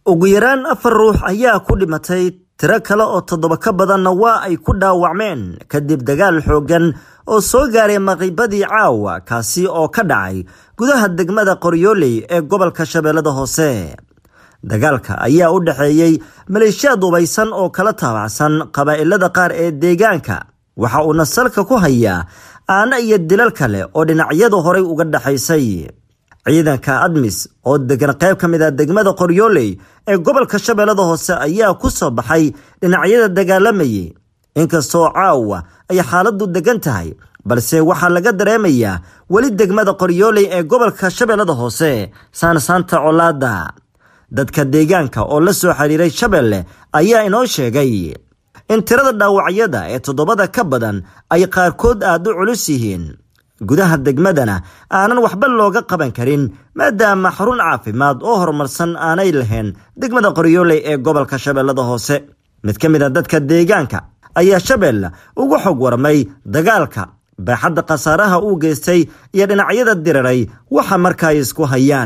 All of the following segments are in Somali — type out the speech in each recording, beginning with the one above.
ugu yaraan afar ruux ayaa ku dhimatay tiro kale oo toddoba ka badanna waa ay ku dhaawacmeen kadib dagaal xooggan oo soo gaaray maqiibadii caawa kaasi oo ka dhacay gudaha degmada qoryooley ee gobolka shabeellada hoose dagaalka ayaa u dhexeeyey maleeshiyaad dubaysan oo kala taabacsan qabaa'ilada qaar ee deegaanka waxa uuna salka ku hayaa aana iyo dilal kale oo dhinacyadu horay uga dhexaysay ciidanka admis oo degan qayb ka mid a degmada qoryooley ee gobolka shabeellada hoose ayaa ku soo baxay dhinacyada dagaalamayay inkastoo caawa ay xaaladdu degan tahay balse waxaa laga dareemayaa weli degmada qoryooley ee gobolka shabeellada hoose saansaanta colaada dadka deegaanka oo la soo xiriiray shabeelle ayaa inoo sheegay in tirada dhaawacyada ee toddobada ka badan ay qaarkood aad u culus yihiin gudaha degmadana aanan waxba looga qaban karin maadaama xarun caafimaad oo horumarsan aanay lahayn degmada qoryooley ee gobolka shabeellada hoose mid ka mid a dadka deegaanka ayaa shabeelle ugu xog warmay dagaalka baaxadda khasaaraha uu geystay iyo dhinacyada diriray waxa marka ay isku hayaan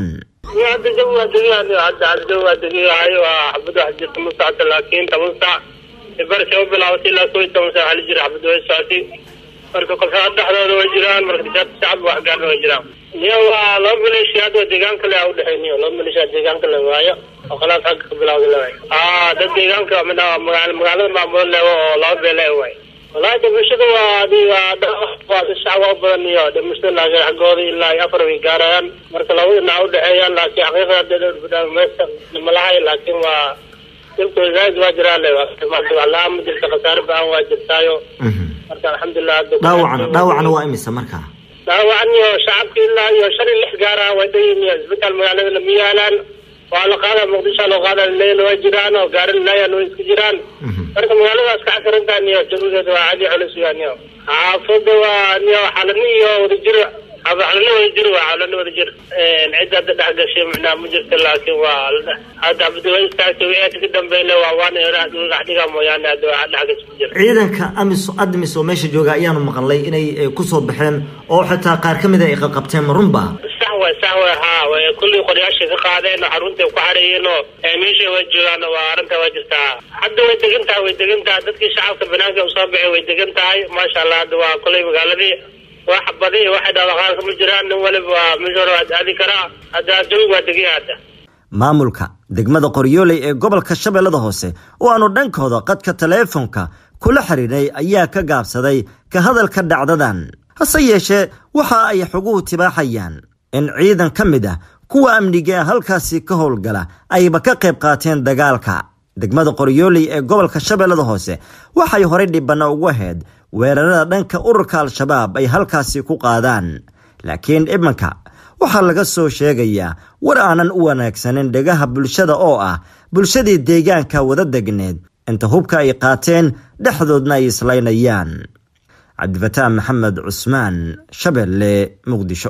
barka u bilaawatay ilaa koo iyo toban saac xali jira xabad way socotay marka kolkaa dhexdooda way jiraan marka shacab wax gaarna way jiraan niyo waa laba maleeshiya hadda deegaanka le a udhexey niyo laba maleeshiya deegaanka le waayo oo khalaas xagga ka bilawda le waayo aa dad deegaanka magaalada maamulan leewo oo laba beele waay walahi dhimashada waa adi waa shacab waa u badan iyo dhimashada laakiin xaggooda ilaa iyo afar way gaarayaan marka laba dhinac udhexeeyaan laakiin xaqiiqada meesha malahay laakiin waa dilkooda zaaid waa jiraa le la-aan ma jirta khasaare ba-an waa jirtaayo marka alxamdulilah dhaawacna dhaawacna waa imisa marka dhaawacan iyo shacabka ilaa iyo shan iyo lix gaara way dhayin iyo isbitaal magaalada lama yaalaan waa la qaada muqdisho loo qaada leyl waa jiraan oo gaari layan way isku jiraan marka magaaladaas ka xasirantaa niyo jawigeeda waa cadi culus yaa niyo xaafada waa niyo xalani iyo wadajir xalani wadajir waa xalani wadajir cid hadda dhex gashay macnaa ma jirta laakiin waa hadda abdiwa istaagtay wixii ka dambeyle waa waana dhex dhiga mooyaane hadda waa dhex gashay ma jira ciidanka amis admis oo meesha jooga ayaanu maqalnay inay kusoo baxeen oo xitaa qaar ka mid a ay qaqabteen ma runba sax way sax way haa way kullii qoryaashay ka qaadeen oo xarunta ku xareeyeen oo meesha way joogaan waa arrinta waa jirtaa hadda way degan tahay way degan tahay dadkii shacabka banaanka usoo baxay way degan tahay maasha allah hadda waa kulley magaaladii wax badi waxay dhaqdhaqaaqka ma jiraan nin waliba waa meesha hore waa aadi karaa hadda jawiga waa degan hadda maamulka degmada qoryooley ee gobolka shabeellada hoose oo aanu dhankooda qadka taleefonka kula xidhiidhay ayaa ka gaabsaday ka hadalka dhacdadan hase yeeshee waxa ay xoguhu tibaaxayaan in ciidan ka mid ah kuwa amniga halkaasi ka howlgala ayba ka qayb qaateen dagaalka degmada qoryooley ee gobolka shabeellada hoose waxay horay dhibana ugu ahayd weerarada dhanka ururka al-shabaab ay halkaasi ku qaadaan laakiin imanka waxaa laga soo sheegayaa war aanan u wanaagsanin dhegaha bulshada oo ah bulshadii deegaanka wada degneed inta hubka ay qaateen dhexdoodna ay islaynayaan cabdifataan maxamed cusmaan shabeelle muqdisho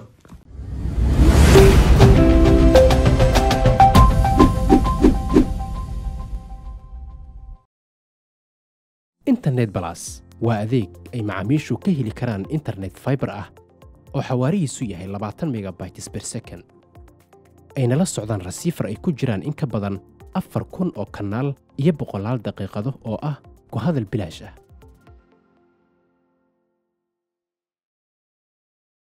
internet balas waa adeeg ay macaamiishu ka heli karaan internet faibar ah oo xawaarihiisu yahay labaatan megabytes ber second ayna la socdaan rasiifar ay ku jiraan in ka badan afar kun oo kanaal iyo boqolaal daqiiqado oo ah ku hadal bilaash ah